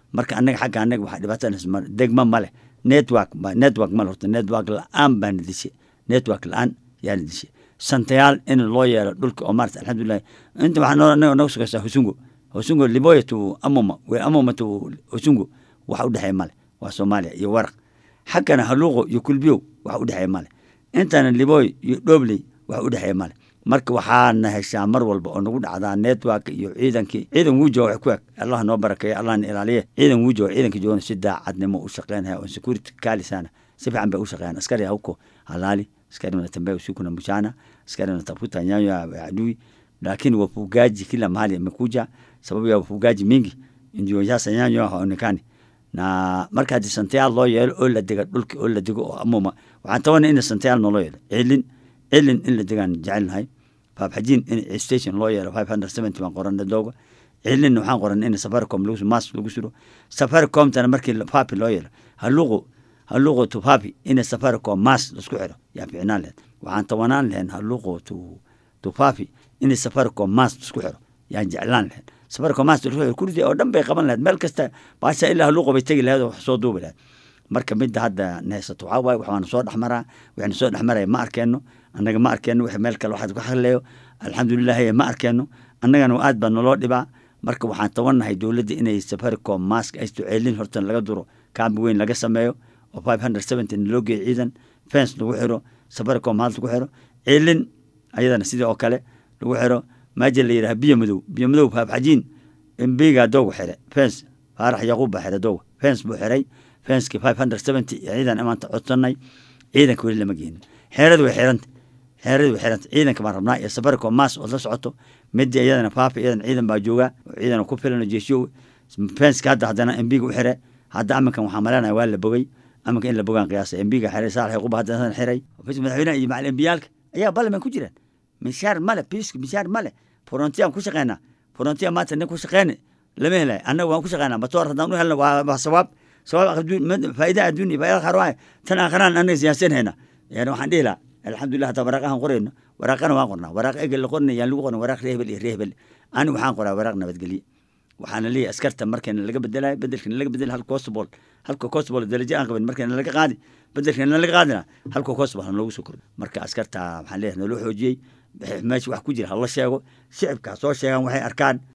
marka annaga xagga annaga waxaa dhibaatanas ma degma male network network male horta network la-aan baana dishe network la-aan yaana dishe santayaal in loo yeelo dhulka oo maarata alxamdulilahi inta waxaa noo anaga nooga sugaysaa husungo husungo liboya to amoma we amoma to husungo waxa u dhexeeya male waa soomaaliya iyo waraq xaggana haluuqo iyo kulbiyow waxa u dhexeeya male intana liboy iyo dhobley waxa u dhexeeya male marka waxaana heshaa mar walba oo nagu dhacdaa network iyo ciidankii ciidan wuu jooga wax ku eg allah noo barakeeya allahna ilaaliye ciidan wuu jooga ciidanka joogana si daacadnimo u shaqeynaya oo security kaalisana si fiican bay u shaqeeyaan askari hauko halaali askari wanatembea usiku na mchana askari wanatafuta nyayo ya adui lakini wafugaji kila mahali amekuja sababu ya wafugaji mingi ndio sasa nyanyo haonekani na marka haddii santayaal loo yeelo oo la dega dhulka oo la dego oo amuma waxaan tabanay in santayaal noo loo yeelo cilin cilin in la degaan jecelnahay faabxajiin in station loo yeelo five hundred seventy baan qoranay dooga cilin waxaan qoran in safaricom lagu mas lagu suro safaricomtana markii fapi loo yeelo haluqu haluqu to fapi in safaricom mas laisku xiro yaa ficnaan laheyd waxaan tabanaan lahayn haluqu to to fapi in safaricom mas laisku xiro yaan jeclaan lahayn safaricom mas laisku xiro kurdi oo dhan bay qaban lahayd meel kasta baasha ilaa haluqu bay tegi lahayd oo wax soo duubi lahayd marka midda hadda nehaysato waxaa waaye waxaana soo dhexmaraa waxayna soo dhexmaraya ma arkeenno annaga ma arkeenno wix meel kale waxaad ku hadleeyo alxamdulilahi ma arkeenno annagana aad baa naloo dhibaa marka waxaan tabannahay dowladda inay safaricom mask aysto ceelin hortan laga duro kaambi weyn laga sameeyo oo five hundred seventy loo geeyo ciidan fence lagu xiro safaricom haal lagu xiro ceelin ayadana sidii oo kale lagu xiro maaja la yidhaha biyo madow biyo madow faabxajiin embiga doogu xire fence faarax yaquub baa xire dooga fence buu xiray fenski five hundred seventy ciidan amaanta codsanay ciidanka weli lama geenin xeeradu way xiranta xeeradu way xiranta ciidanka baan rabnaa iyo safaricom mas ood la socoto midii iyadana faafi iyadan ciidan baa jooga oo ciidan ku filan oo jeeshiyo fenska hadda haddana embiga u xire hadda aminkan waxaa malanaya waa la bogay aminka in la bogaan qiyaasa embiga xiray saalax yaquub haddana xiray madaxweynaha iyo macal embiyaalka ayaa ballaman ku jiraan mishaar male biiska mishaar male forontiyaan ku shaqeynaa frontiya maanta nin ku shaqeyna lama helay annaga waan ku shaqeynaa matoor haddaan u helna waa sawaab sawaab faa'ida adduun iyo faa'ida kharwaay tan aakharaan annaga siyaasanhayna yani waxaan dhihi lahaa alxamdulilah hataa waraaqahan qorayno waraaqana waan qornaa waraaq egel la qornay yaan lagu qorna waraaq reehbel iyo reehbel ani waxaan qoraa waraaq nabadgelye waxaana leeyahay askarta markayna laga bedelayo bedelkana laga bedel halka costbol halka costbol darajo aan qabin markayna laga qaadi bedelkana laga qaadina halka costbol ha noogu soo kordho marka askarta waxaan leeyahay naloo xoojiyey meesha wax ku jira hala sheego shicibka ha soo sheegaan waxay arkaan